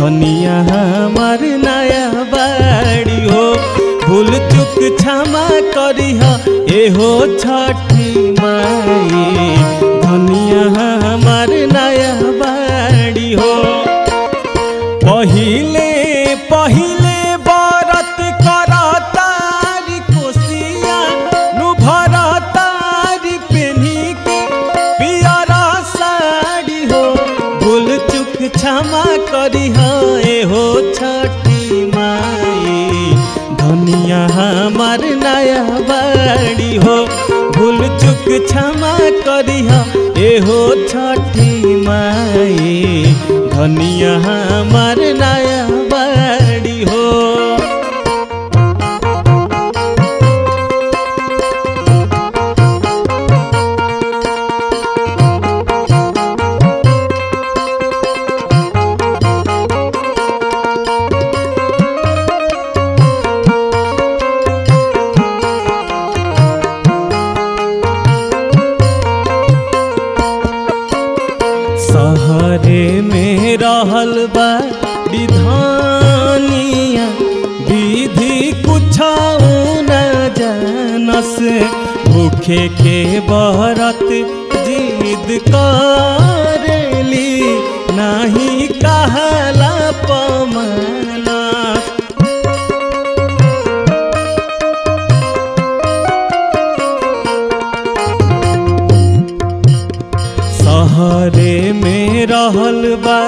धनिया हमार नया बाड़ी हो भूल चुक क्षमा करी हो एहो छठी माई धनिया हमार नया बाड़ी हो पहिले पहिले बरत करतारी कोसिया नु भरतारी पेन्ही के पियरा साड़ी हो भूल चुक क्षमा करी हो एहो छठी माई धनिया हमार नया बाड़ी हो भूल चुक क्षमा करी हो एहो छठी माई धनिया हमार नया बाड़ी हो सहरे में रहल बा विधानिया विधि कुछ न जानस भूखे के बरत जिद करेली नाही कहला पमना सहरे में रहल बा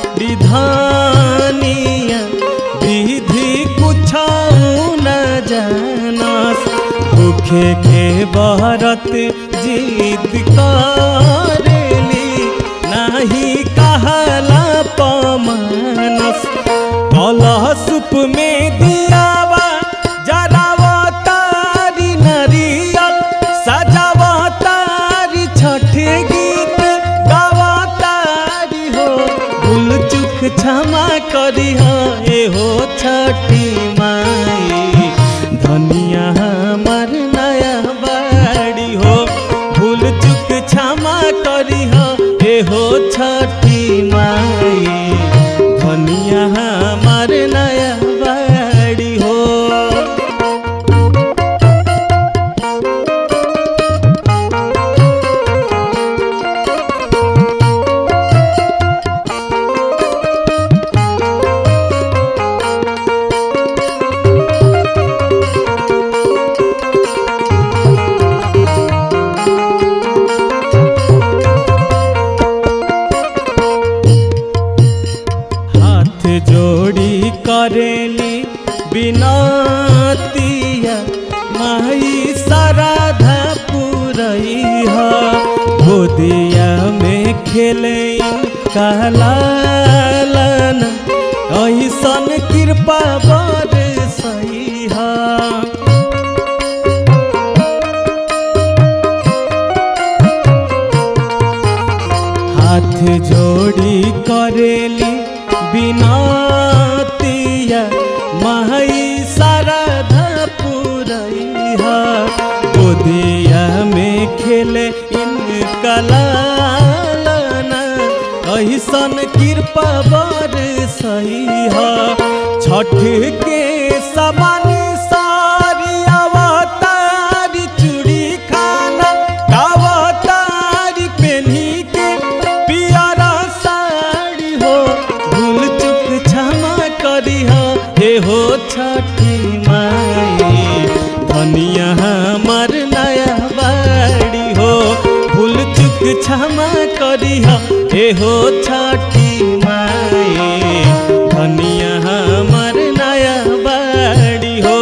विधानिया विधि कुछ न जानस भूखे के बरत जीत करेली नाही कहला पमनस कलह सुप में दियावा जरावा तारी नरियल सजावा तारी छठे गीत गावा तारी हो भूल चुक क्षमा करी हो एहो छठी माई धनिया हमार नया बाड़ी हो भूल चुक क्षमा करी हो एहो छठी माई धनिया हमार नया बाड़ी हो हाथ जोड़ी करेली बिनतिया माई सराधा पुरैहा गोदिया में खेले कहलालन ऐसन कृपा बरसैहा हाथ जोड़ी करेली बिनतिया माई शारदा पुरैहा गोदिया में खेले इनका लालना ऐसन कृपा बरसैहा छठ के समान सारी अवतारी चूड़ी खाना कावतारी पेन्ही के पियरा साड़ी हो भूल चुक क्षमा करी हो हे हो छठी माई धनिया हमार नया बाड़ी हो भूल चुक क्षमा करी हो हे हो छठी माई धनिया हमार नया बाड़ी हो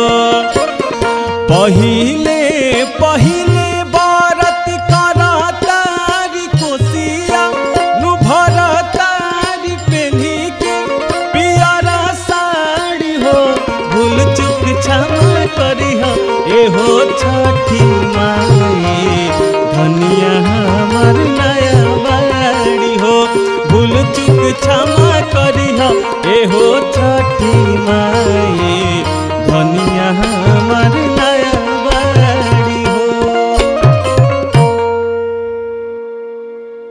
पहिले पहिले बरत करतारी कोसिया नु भरतारी पेन्ही के पियरा साड़ी हो भूल चुक क्षमा करी हो एहो छठी माँ